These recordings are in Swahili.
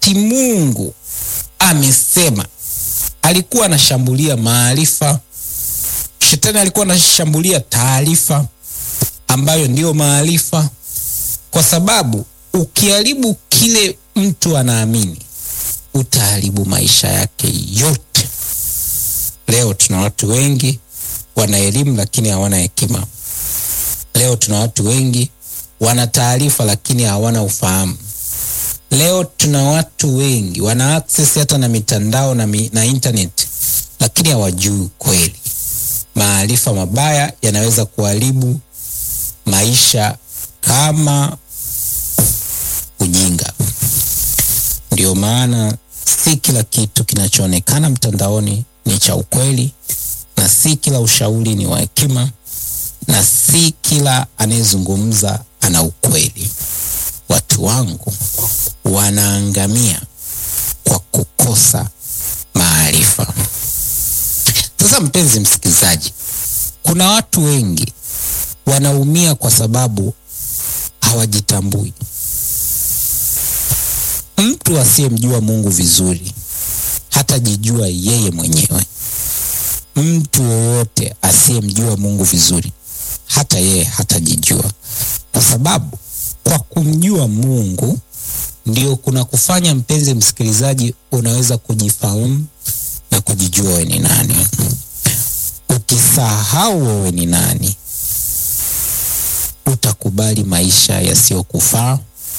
wakati Mungu amesema, alikuwa anashambulia maarifa. Shetani alikuwa anashambulia taarifa ambayo ndiyo maarifa, kwa sababu ukiharibu kile mtu anaamini utaharibu maisha yake yote. Leo tuna watu wengi wana elimu lakini hawana hekima. Leo tuna watu wengi wana taarifa lakini hawana ufahamu. Leo tuna watu wengi wana access hata na mitandao na, mi, na internet lakini hawajui kweli. Maarifa mabaya yanaweza kuharibu maisha kama ujinga. Ndio maana si kila kitu kinachoonekana mtandaoni ni cha ukweli, na si kila ushauri ni wa hekima, na si kila anayezungumza ana ukweli. Watu wangu wanaangamia kwa kukosa maarifa. Sasa mpenzi msikilizaji, kuna watu wengi wanaumia kwa sababu hawajitambui. Mtu asiyemjua Mungu vizuri hatajijua yeye mwenyewe. Mtu yoyote asiyemjua Mungu vizuri hata yeye hatajijua, kwa sababu kwa kumjua Mungu ndio kuna kufanya, mpenzi msikilizaji, unaweza kujifahamu na kujijua wewe ni nani. Ukisahau wewe ni nani, utakubali maisha yasiyokufaa,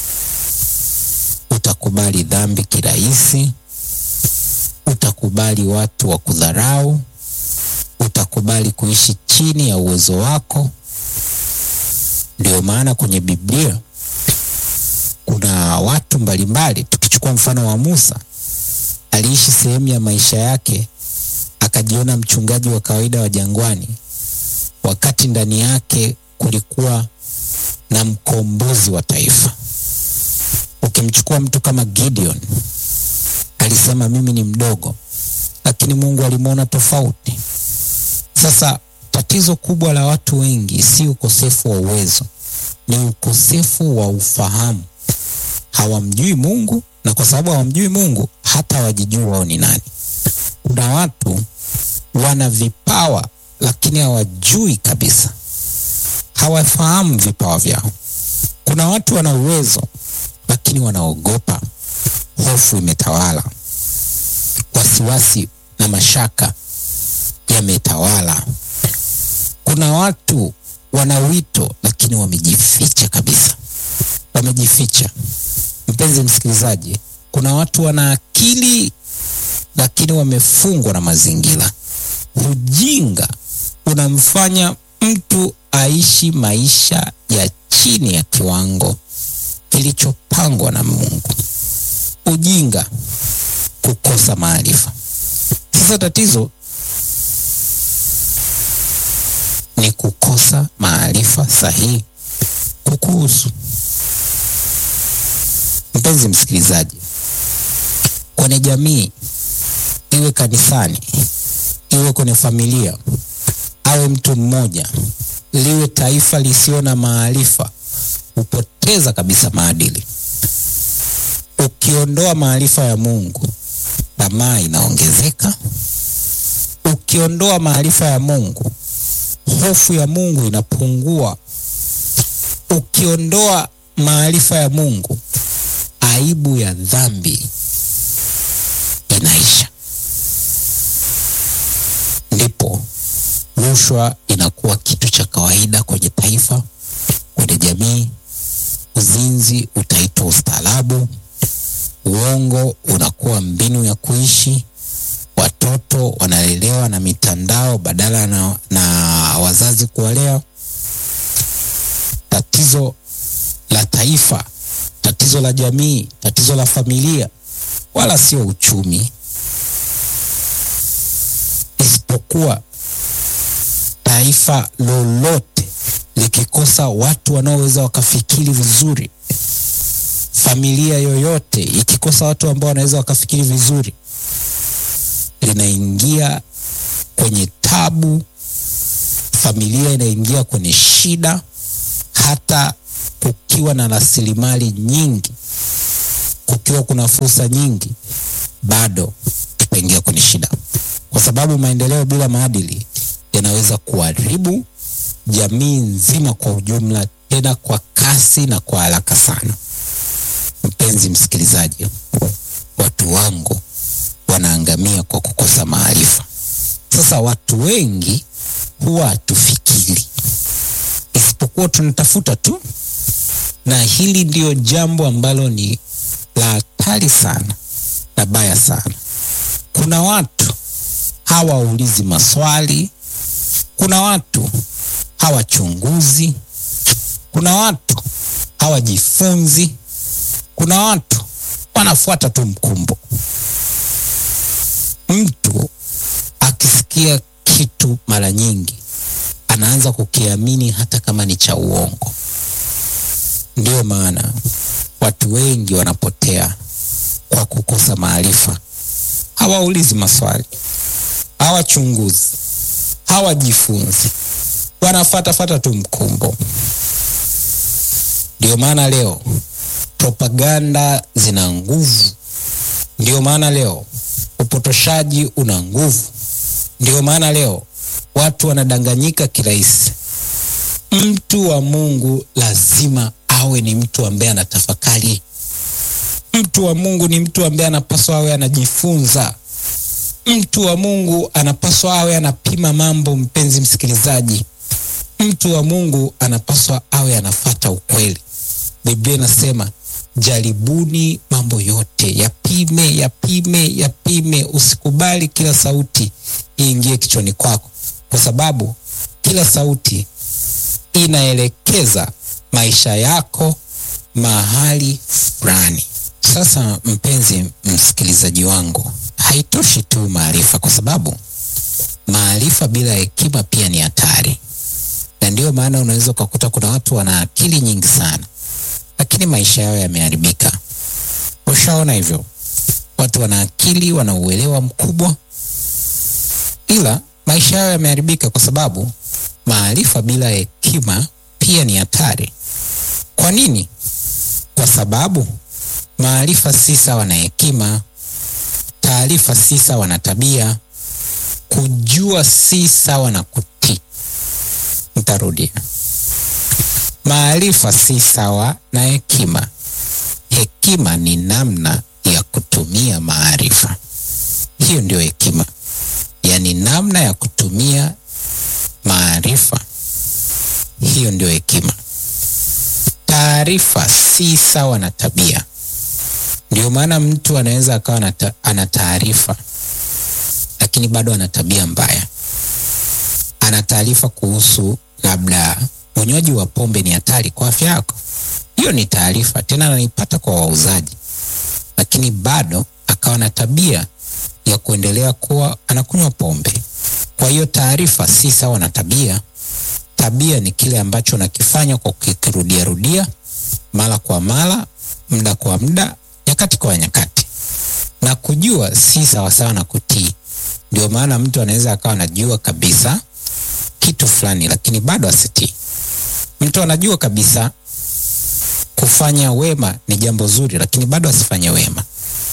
utakubali dhambi kirahisi, utakubali watu wa kudharau, utakubali kuishi chini ya uwezo wako. Ndio maana kwenye Biblia kuna watu mbalimbali. Tukichukua mfano wa Musa, aliishi sehemu ya maisha yake akajiona mchungaji wa kawaida wa jangwani, wakati ndani yake kulikuwa na mkombozi wa taifa. Ukimchukua mtu kama Gideon, alisema mimi ni mdogo, lakini Mungu alimwona tofauti. Sasa tatizo kubwa la watu wengi si ukosefu wa uwezo, ni ukosefu wa ufahamu. Hawamjui Mungu, na kwa sababu hawamjui Mungu hata hawajijui wao ni nani. Kuna watu wana vipawa lakini hawajui kabisa, hawafahamu vipawa vyao. Kuna watu wana uwezo lakini wanaogopa, hofu imetawala, wasiwasi na mashaka yametawala. Kuna watu wana wito lakini wamejificha kabisa, wamejificha. Mpenzi msikilizaji, kuna watu wana akili lakini wamefungwa na mazingira. Ujinga unamfanya mtu aishi maisha ya chini ya kiwango kilichopangwa na Mungu. Ujinga, kukosa maarifa. Sasa tatizo ni kukosa maarifa sahihi kukuhusu. Mpenzi msikilizaji, kwenye jamii, iwe kanisani, iwe kwenye familia, awe mtu mmoja, liwe taifa lisio na maarifa, hupoteza kabisa maadili. Ukiondoa maarifa ya Mungu, tamaa inaongezeka. Ukiondoa maarifa ya Mungu, hofu ya Mungu inapungua. Ukiondoa maarifa ya Mungu, aibu ya dhambi inaisha. Ndipo rushwa inakuwa kitu cha kawaida kwenye taifa, kwenye jamii. Uzinzi utaitwa ustaarabu, uongo unakuwa mbinu ya kuishi. Watoto wanalelewa na mitandao badala na, na wazazi kuwalea. Tatizo la taifa, tatizo la jamii, tatizo la familia, wala sio uchumi, isipokuwa taifa lolote likikosa watu wanaoweza wakafikiri vizuri, familia yoyote ikikosa watu ambao wanaweza wakafikiri vizuri, linaingia kwenye tabu, familia inaingia kwenye shida. Hata kukiwa na rasilimali nyingi, kukiwa kuna fursa nyingi, bado tutaingia kwenye shida, kwa sababu maendeleo bila maadili yanaweza kuharibu jamii nzima kwa ujumla, tena kwa kasi na kwa haraka sana. Mpenzi msikilizaji, watu wangu wanaangamia kwa kukosa maarifa. Sasa watu wengi huwa hatufikiri, isipokuwa tunatafuta tu, na hili ndio jambo ambalo ni la hatari sana na baya sana. Kuna watu hawaulizi maswali, kuna watu hawachunguzi, kuna watu hawajifunzi, kuna watu wanafuata tu mkumbo. Mtu akisikia kitu mara nyingi anaanza kukiamini hata kama ni cha uongo. Ndiyo maana watu wengi wanapotea kwa kukosa maarifa. Hawaulizi maswali, hawachunguzi, hawajifunzi, wanafatafata tu mkumbo. Ndio maana leo propaganda zina nguvu. Ndio maana leo upotoshaji una nguvu. Ndio maana leo watu wanadanganyika kirahisi. Mtu wa Mungu lazima awe ni mtu ambaye anatafakari. Mtu wa Mungu ni mtu ambaye anapaswa awe anajifunza. Mtu wa Mungu anapaswa awe anapima mambo. Mpenzi msikilizaji, mtu wa Mungu anapaswa awe anafata ukweli. Biblia inasema jaribuni mambo yote, yapime, yapime, yapime. Usikubali kila sauti iingie kichwani kwako, kwa sababu kila sauti inaelekeza maisha yako mahali fulani. Sasa mpenzi msikilizaji wangu, haitoshi tu maarifa, kwa sababu maarifa bila hekima pia ni hatari, na ndiyo maana unaweza ukakuta kuna watu wana akili nyingi sana, lakini maisha yao yameharibika. Ushaona hivyo? Watu wana akili, wana uelewa mkubwa, ila maisha yao yameharibika kwa sababu maarifa bila hekima pia ni hatari. Kwa nini? Kwa sababu maarifa si sawa na hekima, taarifa si sawa na tabia, kujua si sawa na kutii. Nitarudia, maarifa si sawa na hekima. Hekima ni namna ya kutumia maarifa. Hiyo ndio hekima, yaani namna ya kutumia maarifa. Hiyo ndio hekima. Taarifa si sawa na tabia. Ndio maana mtu anaweza akawa ana taarifa lakini bado ana tabia mbaya. Ana taarifa kuhusu labda unywaji wa pombe ni hatari kwa afya yako, hiyo ni taarifa, tena anaipata kwa wauzaji, lakini bado akawa na tabia ya kuendelea kuwa anakunywa pombe. Kwa hiyo taarifa si sawa na tabia. Tabia ni kile ambacho unakifanya kwa kukirudia rudia mara kwa mara, muda kwa muda, nyakati kwa nyakati, na kujua si sawasawa na kutii. Ndio maana mtu anaweza akawa anajua kabisa kitu fulani, lakini bado asitii. Mtu anajua kabisa kufanya wema ni jambo zuri, lakini bado asifanye wema.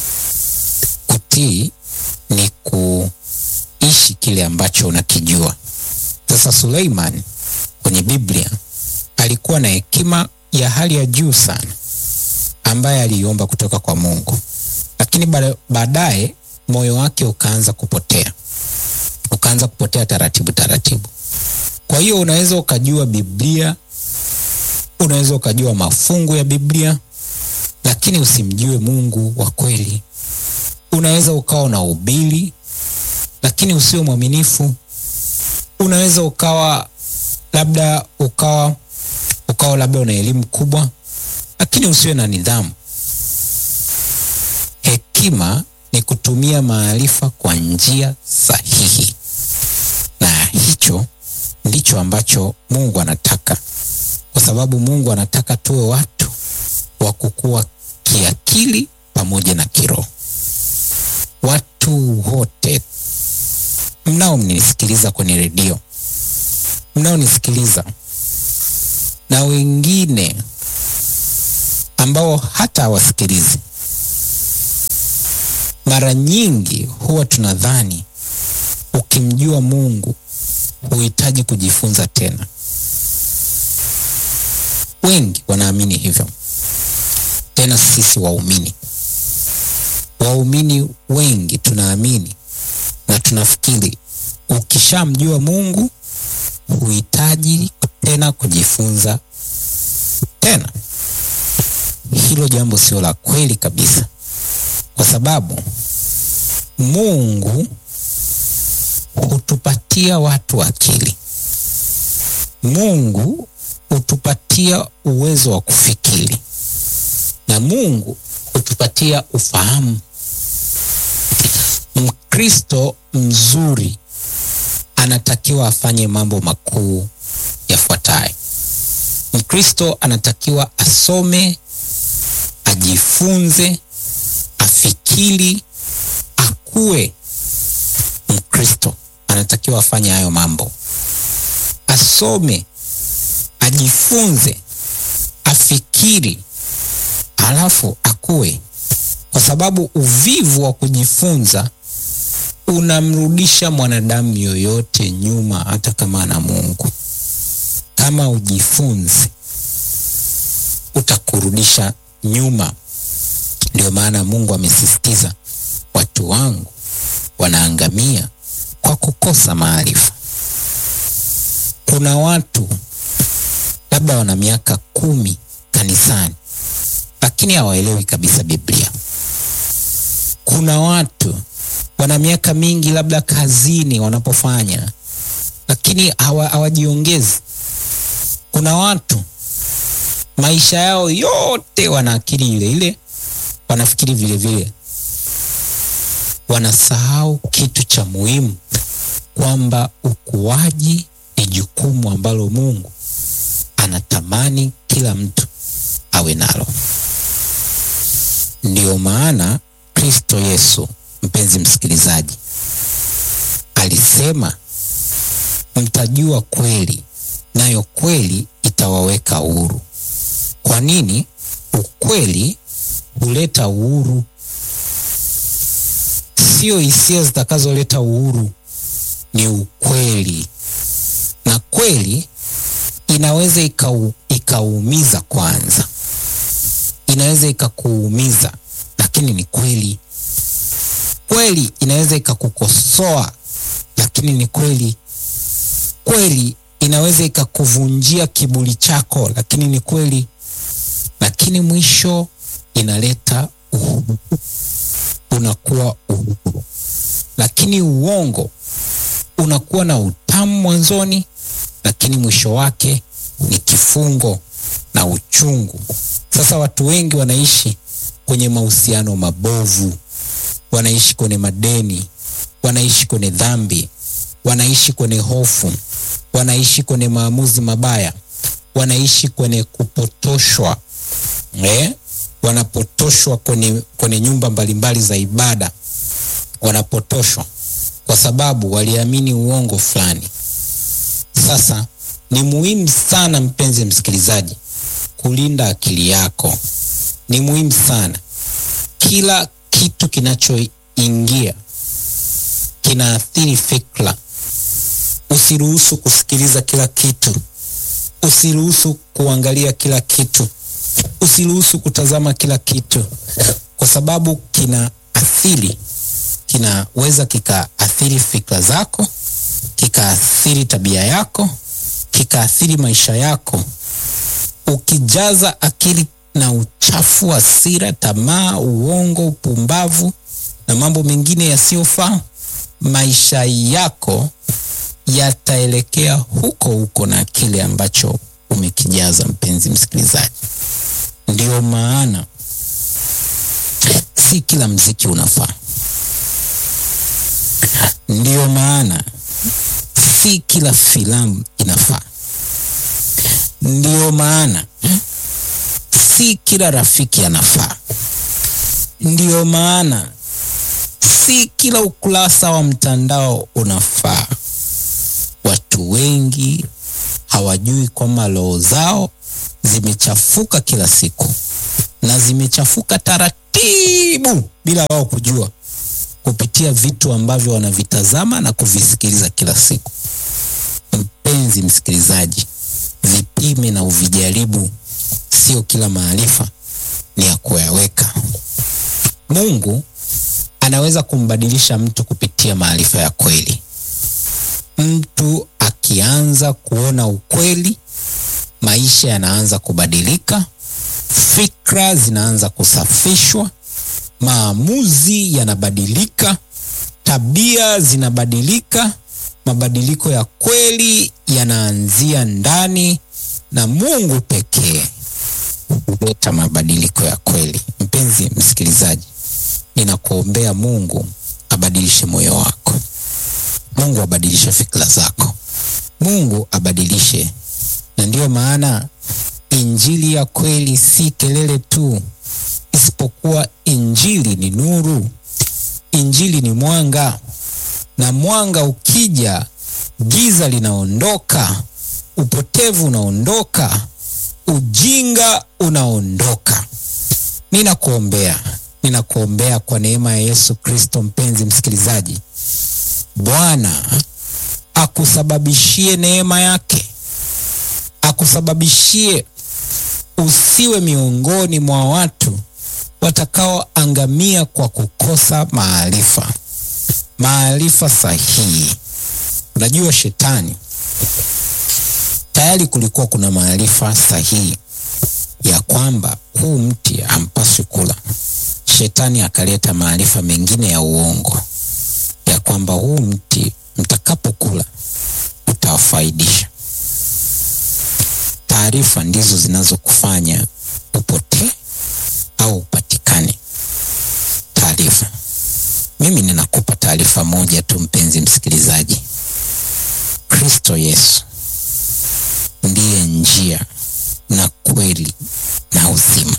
Kutii ni kuishi kile ambacho unakijua. Sasa Suleiman kwenye Biblia alikuwa na hekima ya hali ya juu sana ambaye aliiomba kutoka kwa Mungu, lakini baadaye moyo wake ukaanza kupotea, ukaanza kupotea taratibu taratibu. Kwa hiyo unaweza ukajua Biblia, unaweza ukajua mafungu ya Biblia, lakini usimjue Mungu wa kweli. Unaweza ukawa na ubili, lakini usio mwaminifu. Unaweza ukawa labda ukawa ukawa labda una elimu kubwa, lakini usiwe na nidhamu. Hekima ni kutumia maarifa kwa njia sahihi, na hicho ndicho ambacho Mungu anataka, kwa sababu Mungu anataka tuwe watu wa kukua kiakili pamoja na kiroho. Watu wote mnaonisikiliza kwenye redio, mnaonisikiliza na wengine ambao hata hawasikilizi, Mara nyingi huwa tunadhani ukimjua Mungu huhitaji kujifunza tena. Wengi wanaamini hivyo, tena sisi waumini, waumini wengi tunaamini na tunafikiri ukishamjua Mungu huhitaji tena kujifunza tena. Hilo jambo sio la kweli kabisa, kwa sababu Mungu hutupatia watu akili. Mungu hutupatia uwezo wa kufikiri, na Mungu hutupatia ufahamu. Mkristo mzuri anatakiwa afanye mambo makuu yafuatayo. Mkristo anatakiwa asome, ajifunze, afikiri, akue. Mkristo anatakiwa afanye hayo mambo, asome, ajifunze, afikiri, alafu akue, kwa sababu uvivu wa kujifunza unamrudisha mwanadamu yoyote nyuma, hata kama ana Mungu. Kama ujifunzi utakurudisha nyuma. Ndio maana Mungu amesisitiza, watu wangu wanaangamia kwa kukosa maarifa. Kuna watu labda wana miaka kumi kanisani, lakini hawaelewi kabisa Biblia. Kuna watu wana miaka mingi labda kazini wanapofanya, lakini hawajiongezi. Kuna watu maisha yao yote wana akili ile ile, wanafikiri vile vile, wanasahau kitu cha muhimu, kwamba ukuaji ni jukumu ambalo Mungu anatamani kila mtu awe nalo. Ndiyo maana Kristo Yesu Mpenzi msikilizaji, alisema mtajua kweli, nayo kweli itawaweka huru. Kwa nini? Ukweli huleta uhuru, sio hisia zitakazoleta uhuru, ni ukweli. Na kweli inaweza ikau, ikaumiza kwanza, inaweza ikakuumiza, lakini ni kweli kweli inaweza ikakukosoa lakini ni kweli. Kweli inaweza ikakuvunjia kiburi chako, lakini ni kweli. Lakini mwisho inaleta uhuru, unakuwa uhuru. Lakini uongo unakuwa na utamu mwanzoni, lakini mwisho wake ni kifungo na uchungu. Sasa watu wengi wanaishi kwenye mahusiano mabovu wanaishi kwenye madeni, wanaishi kwenye dhambi, wanaishi kwenye hofu, wanaishi kwenye maamuzi mabaya, wanaishi kwenye kupotoshwa eh? Wanapotoshwa kwenye, kwenye nyumba mbalimbali za ibada, wanapotoshwa kwa sababu waliamini uongo fulani. Sasa ni muhimu sana, mpenzi msikilizaji, kulinda akili yako. Ni muhimu sana kila kitu kinachoingia kinaathiri fikra. Usiruhusu kusikiliza kila kitu, usiruhusu kuangalia kila kitu, usiruhusu kutazama kila kitu, kwa sababu kinaathiri, kinaweza kikaathiri fikra zako, kikaathiri tabia yako, kikaathiri maisha yako. Ukijaza akili na uchafu, hasira, tamaa, uongo, upumbavu na mambo mengine yasiyofaa, maisha yako yataelekea huko huko na kile ambacho umekijaza. Mpenzi msikilizaji, ndio maana si kila mziki unafaa, ndio maana si kila filamu inafaa, ndio maana si kila rafiki anafaa. Ndiyo maana si kila ukurasa wa mtandao unafaa. Watu wengi hawajui kwamba roho zao zimechafuka kila siku na zimechafuka taratibu bila wao kujua. kupitia vitu ambavyo wanavitazama na kuvisikiliza kila siku. Mpenzi msikilizaji, vipime na uvijaribu. Sio kila maarifa ni ya kuyaweka. Mungu anaweza kumbadilisha mtu kupitia maarifa ya kweli. Mtu akianza kuona ukweli, maisha yanaanza kubadilika, fikra zinaanza kusafishwa, maamuzi yanabadilika, tabia zinabadilika. Mabadiliko ya kweli yanaanzia ndani, na Mungu pekee huleta mabadiliko ya kweli. Mpenzi msikilizaji, ninakuombea Mungu abadilishe moyo wako. Mungu abadilishe fikra zako. Mungu abadilishe, na ndiyo maana injili ya kweli si kelele tu, isipokuwa injili ni nuru. Injili ni mwanga, na mwanga ukija, giza linaondoka, upotevu unaondoka, ujinga unaondoka. Ninakuombea, ninakuombea kwa neema ya Yesu Kristo. Mpenzi msikilizaji, Bwana akusababishie neema yake, akusababishie usiwe miongoni mwa watu watakaoangamia kwa kukosa maarifa, maarifa sahihi. Unajua, shetani tayari kulikuwa kuna maarifa sahihi ya kwamba huu mti hampaswi kula. Shetani akaleta maarifa mengine ya uongo ya kwamba huu mti mtakapokula utawafaidisha. Taarifa ndizo zinazokufanya upotee au upatikane. Taarifa. Mimi ninakupa taarifa moja tu, mpenzi msikilizaji. Kristo Yesu ndiye njia na kweli na uzima.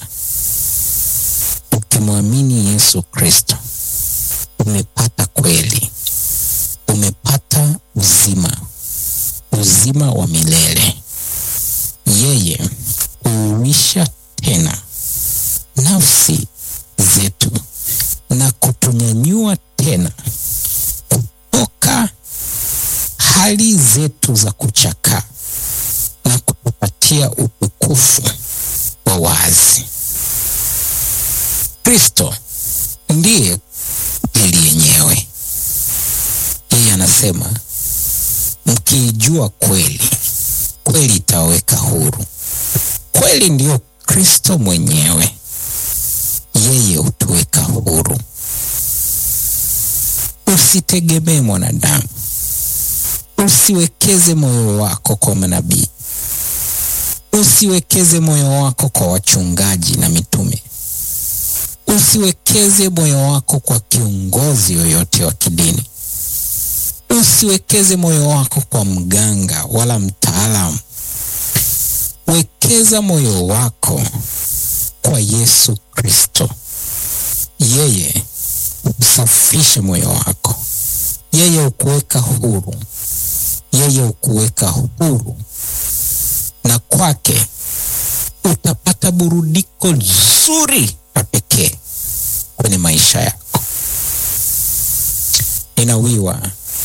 Ukimwamini Yesu Kristo umepata kweli, umepata uzima, uzima wa milele. Yeye huuisha tena nafsi zetu na kutunyanyua tena kutoka hali zetu za kuchakaa na kutupatia utukufu wa wazi. Kristo ndiye kweli yenyewe. Yeye anasema mkiijua kweli, kweli itawaweka huru. Kweli ndiyo Kristo mwenyewe, yeye hutuweka huru. Usitegemee mwanadamu, usiwekeze moyo wako kwa manabii, usiwekeze moyo wako kwa wachungaji na mitume, usiwekeze moyo wako kwa kiongozi yoyote wa kidini, usiwekeze moyo wako kwa mganga wala mtaalamu. Wekeza moyo wako kwa Yesu Kristo. Yeye usafishe moyo wako, yeye ukuweka huru, yeye ukuweka huru, na kwake utapata burudiko zuri la pekee kwenye maisha yako. Ninawiwa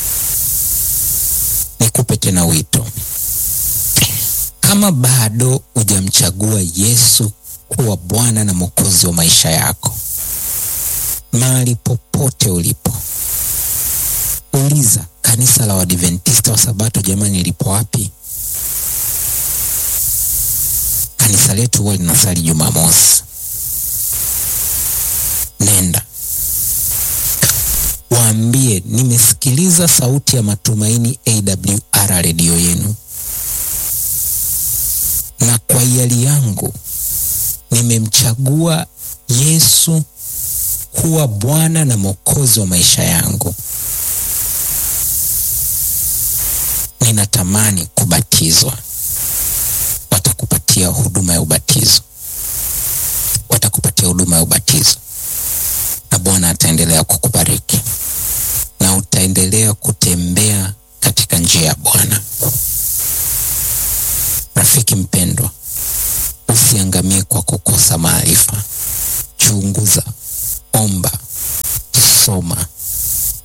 nikupe tena wito, kama bado hujamchagua Yesu kuwa Bwana na Mwokozi wa maisha yako, mahali popote ulipo, uliza kanisa la Waadventista wa Sabato, jamani, lipo wapi? Kanisa letu huwa linasali Jumamosi. Nenda waambie, nimesikiliza sauti ya matumaini AWR redio yenu, na kwa hiari yangu nimemchagua Yesu kuwa Bwana na Mwokozi wa maisha yangu. Ninatamani kubatizwa. Watakupatia huduma ya ubatizo, watakupatia huduma ya ubatizo, na Bwana ataendelea kukubariki na utaendelea kutembea katika njia ya Bwana. Rafiki mpendwa, usiangamie kwa kukosa maarifa. Chunguza, omba, soma,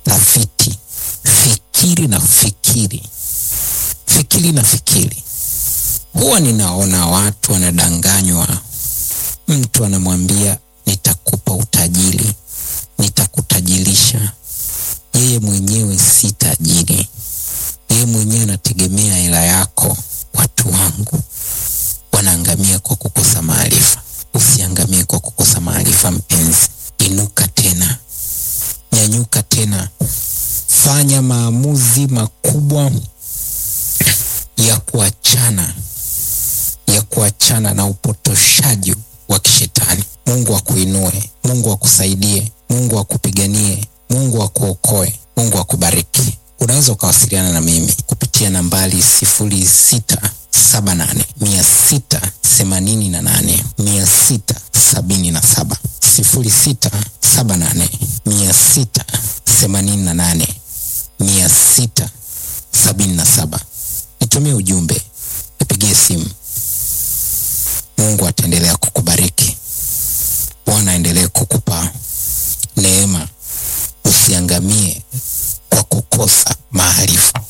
tafiti, fikiri na fikiri, fikiri na fikiri. Huwa ninaona watu wanadanganywa, mtu anamwambia nitakupa utajiri, nitakutajirisha. Yeye mwenyewe si tajiri, yeye mwenyewe anategemea hela yako. Watu wangu wanaangamia kwa kukosa maarifa. Usiangamie kwa kukosa maarifa, mpenzi. Inuka tena, nyanyuka tena, fanya maamuzi makubwa ya kuachana ya kuachana na upotoshaji wa kishetani. Mungu akuinue, Mungu akusaidie, Mungu akupiganie, Mungu akuokoe, Mungu akubariki. Unaweza ukawasiliana na mimi kupitia nambari sifuri sita saba nane mia sita themanini na nane mia sita sabini na saba sifuri sita saba nane mia sita themanini na nane mia sita sabini na saba. Nitumie ujumbe, nipigie simu. Mungu ataendelea kukubariki. Bwana aendelee kukupa neema, usiangamie kwa kukosa maarifa.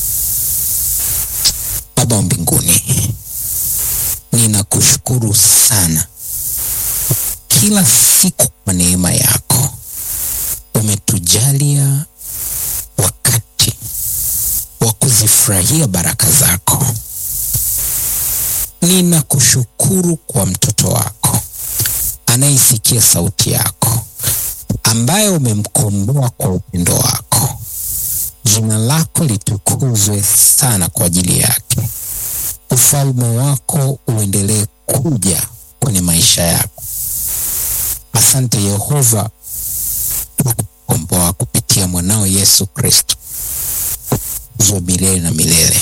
Baba wa mbinguni, ninakushukuru sana kila siku kwa neema yako. Umetujalia wakati wa kuzifurahia baraka zako. Ninakushukuru kwa mtoto wako anayesikia sauti yako, ambaye umemkomboa kwa upendo wako. Jina lako litukuzwe sana kwa ajili yake. Ufalme wako uendelee kuja kwenye maisha yako. Asante Yehova kwa kukomboa kupitia mwanao Yesu Kristo, uzwa milele na milele.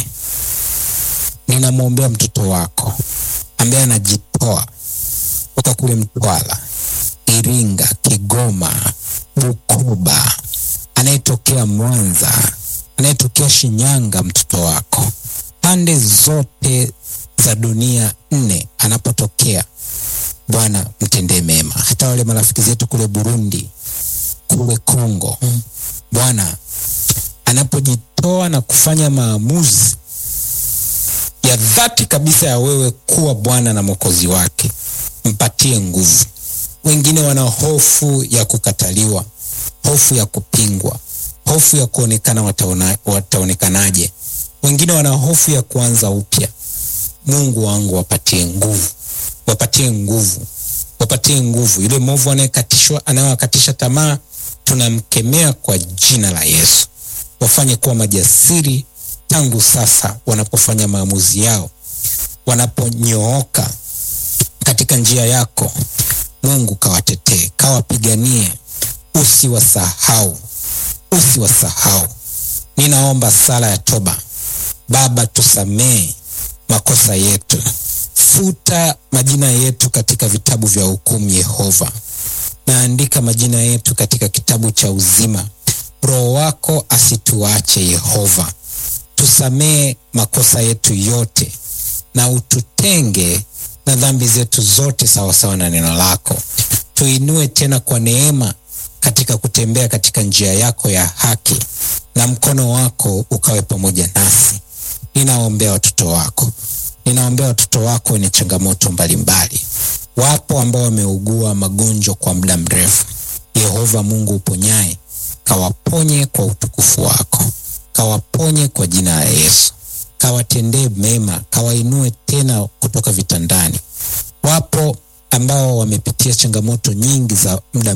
Ninamwombea mtoto wako ambaye anajitoa kutoka kule Mtwara, Iringa, Kigoma, Bukoba, anayetokea Mwanza, anayetokea Shinyanga, mtoto wako pande zote za dunia nne anapotokea, Bwana mtendee mema. Hata wale marafiki zetu kule Burundi, kule Kongo, Bwana anapojitoa na kufanya maamuzi ya dhati kabisa ya wewe kuwa Bwana na Mwokozi wake, mpatie nguvu. Wengine wana hofu ya kukataliwa, hofu ya kupingwa, hofu ya kuonekana wataona, wataonekanaje. Wengine wana hofu ya kuanza upya. Mungu wangu, wapatie nguvu, wapatie nguvu, wapatie nguvu. Yule mwovu anayekatishwa, anayewakatisha tamaa, tunamkemea kwa jina la Yesu. Wafanye kuwa majasiri tangu sasa, wanapofanya maamuzi yao, wanaponyooka katika njia yako. Mungu kawatetee, kawapiganie, usiwasahau, usiwasahau. Ninaomba sala ya toba. Baba, tusamee makosa yetu, futa majina yetu katika vitabu vya hukumu. Yehova, naandika majina yetu katika kitabu cha uzima. Roho wako asituache Yehova, tusamee makosa yetu yote na ututenge na dhambi zetu zote sawasawa na neno lako. Tuinue tena kwa neema katika kutembea katika njia yako ya haki, na mkono wako ukawe pamoja nasi. Ninaombea watoto wako, ninaombea watoto wako wenye changamoto mbalimbali. Wapo ambao wameugua magonjwa kwa muda mrefu. Yehova Mungu uponyaye, kawaponye kwa utukufu wako, kawaponye kwa jina la Yesu, kawatendee mema, kawainue tena kutoka vitandani. Wapo ambao wamepitia changamoto nyingi za muda